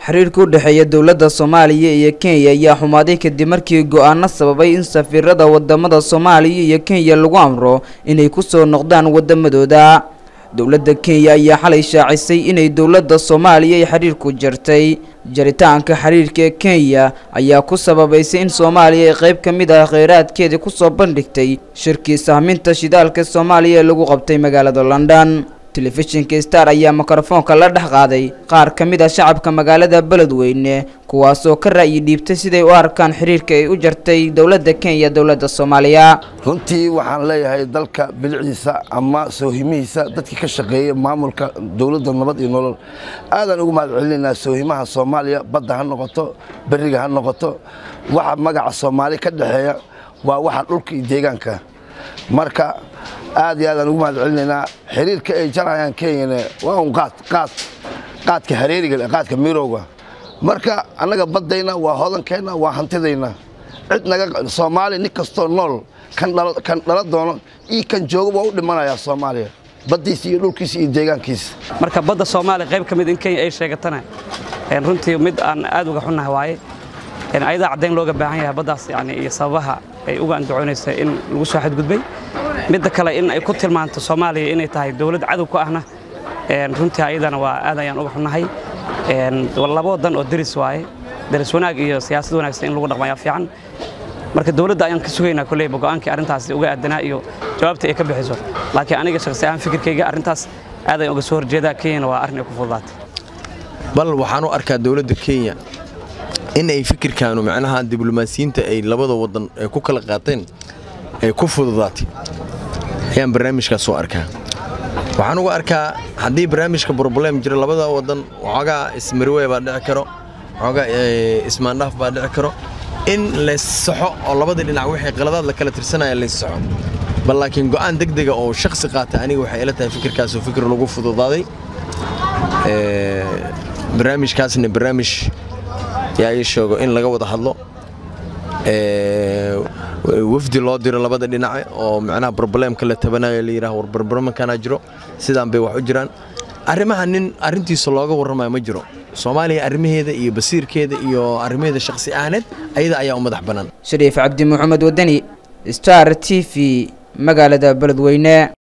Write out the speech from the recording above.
xiriirka u dhexeeya dowladda soomaaliya iyo kenya ayaa xumaaday kadib markii go-aano sababay in safiirada wadamada soomaaliya iyo kenya lagu amro inay kusoo noqdaan wadamadooda dowladda kenya ayaa xalay shaacisay inay dowladda soomaaliya ay xiriirku jartay jaritaanka xiriirka ee kenya ayaa ku sababaysay in soomaaliya ay qayb ka mid ah kheyraadkeedii kusoo bandhigtay shirkii sahminta shidaalka soomaaliya ee lagu qabtay magaalada london telefishinka star ayaa mikrofoonka la dhex qaaday qaar ka mid ah shacabka magaalada beledweyne kuwaasoo ka ra'yi dhiibtay siday u arkaan xiriirka ay u jartay dowladda kenya dowladda soomaaliya runtii waxaan leeyahay dalka bilicdiisa ama soohimihiisa dadkii ka shaqeeyay maamulka dowladda nabad iyo nolol aadaan ugu mahad celinaynaa soohimaha soomaaliya badda ha noqoto beriga ha noqoto waxa magaca soomaali ka dhexeeya waa waxa dhulka iyo deegaanka marka aad iyo aadaan ugu mahad celinaynaa xiriirka ay jarayaan kenyana waa un qaad qaad qaadka hareeriga qaadka mirowga marka annaga baddayna waa hodankeenna waa hantidayna cid naga soomaali nin kastoo nool kan dhala doono iyo kan jooga waa u dhimanayaa soomaaliya baddiisa iyo dhulkiisa iyo deegaankiisa marka badda soomaaliya qayb ka mid in kenya ay sheegatana runtii mid aan aad uga xunnahay waaye ayadaa caddayn looga baahan yahay baddaas yani iyo sababaha ay uga andacoonaysa in lagu soo xadgudbay midda kale in ay ku tilmaanto soomaaliya inay tahay dowlad cadow ku ahna runtii ayadana waa aad ayaan uga xunnahay laba wadan oo deris waaye deris wanaag iyo siyaasad wanaagsan in lagu dhaqmayaa fiican marka dowladda ayaan ka sugaynaa kolleyba go'aankii arrintaasi uga aadanaa iyo jawaabta ay ka bixiso laakiin aniga shakhsi ahaan fikirkayga arrintaas aad ayaan uga soo horjeedaa kenyana waa arrin ay ku fududaatay bal waxaan u arkaa dowladda kenya in ay fikirkaanu macnaha diblomaasiyiinta ay labada wadan ay ku kala qaateen ay ku fududaatay ayaan barnaamijkaas u arkaa waxaan uga arkaa haddii barnaamijka broblem jira labada wadan waxoogaa ismarwe baa dhici karo waxoogaa ismaandhaaf baa dhici karo in lays saxo oo labada dhinac wixii qaladaad la kala tirsanaya lays saxo bal laakiin go'aan deg dega oo shakhsi qaata aniga waxay ila tahay fikirkaasoo fikir lagu fududaaday barnaamijkaasna barnaamij yaa ii sheego in laga wada hadlo wafdi loo diro labada dhinace oo macnaha broblemka la tabanayo la yidhaha war barbarmankanaa jiro sidaan bay wax u jiraan arrimaha nin arrintiisa looga warramayo ma jiro soomaaliya arrimaheeda iyo basiirkeeda iyo arrimaheeda shakhsi ahaaneed ayada ayaa u madax bannaan shariif cabdi maxamed wadani star t v magaalada beledweyne